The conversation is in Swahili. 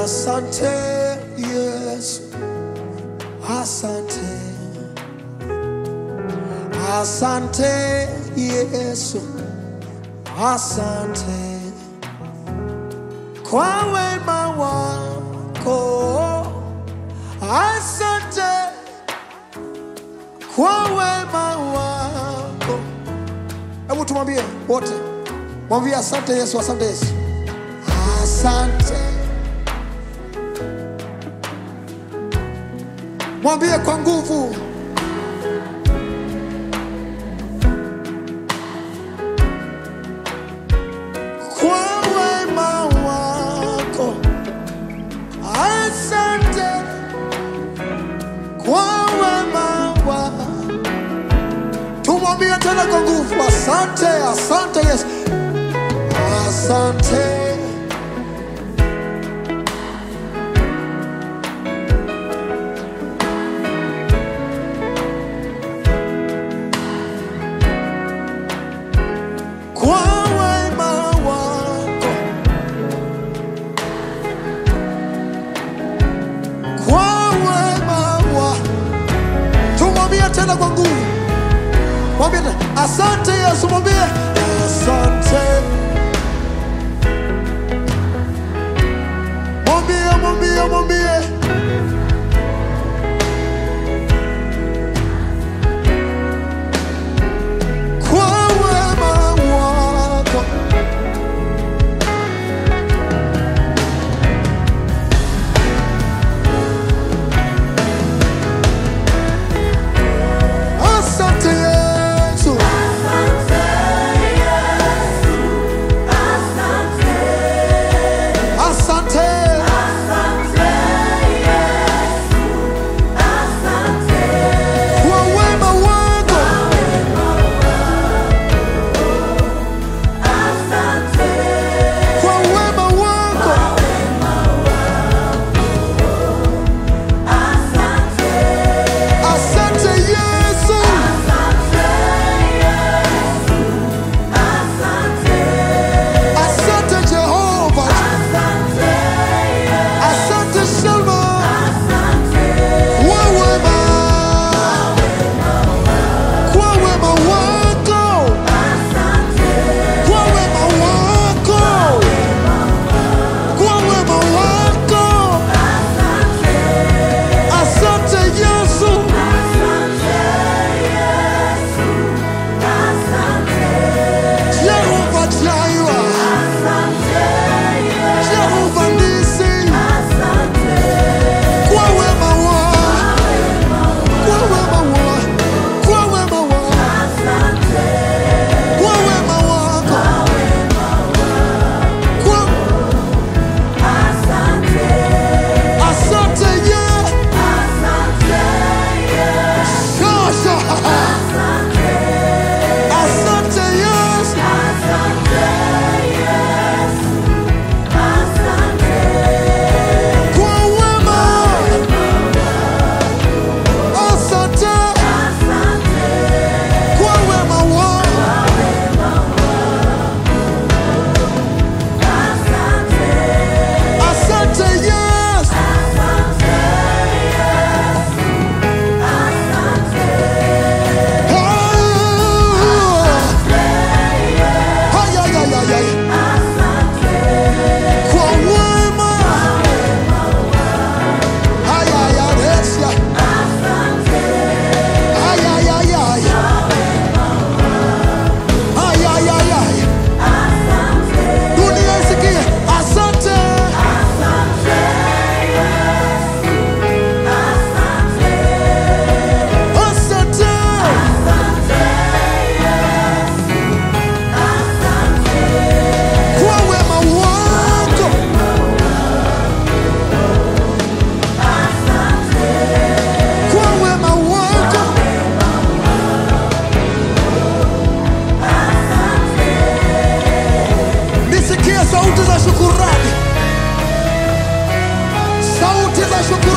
Asante Yesu, asante, asante Yesu, asante kwa wema wako, asante kwa wema wako. Hebu tumwambie wote, mwambie asante Yesu, asante Yesu, asante. Mwambie kwa nguvu, kwa wema wako, asante kwa wema wako. Tumwambie tena kwa nguvu, asante, asante Yesu, asante. Kwa wema wako, kwa wema wako. Tumwambie tena kwa nguvu, mwambie tena, asante Yesu, mwambie asante, mwambie, mwambie, mwambie kwa wema wako. Asante Yesu, asante, kwa wema wako. Kwa wema wako. Asante Yesu, asante Jehova, asante Shema, kwa wema, kwa wema wako, kwa wema wako, kwa wema wako. Asante Yesu, Jehova Jireh, Jehova Nisi, kwa wema wako, kwa wema wako, kwa wema wako, kwa wema wako, kwa asante Yesu, Shasha, asante Yesu, kwa wema, asante kwa wema wako, asante Yesu, kwa wema, ayayaresha, ayayayaya, ayayayaya, dunia isikie, asante, asante, kwa wema wako, kwa wema wako, nisikie sauti za shukurani, sauti za shukurani.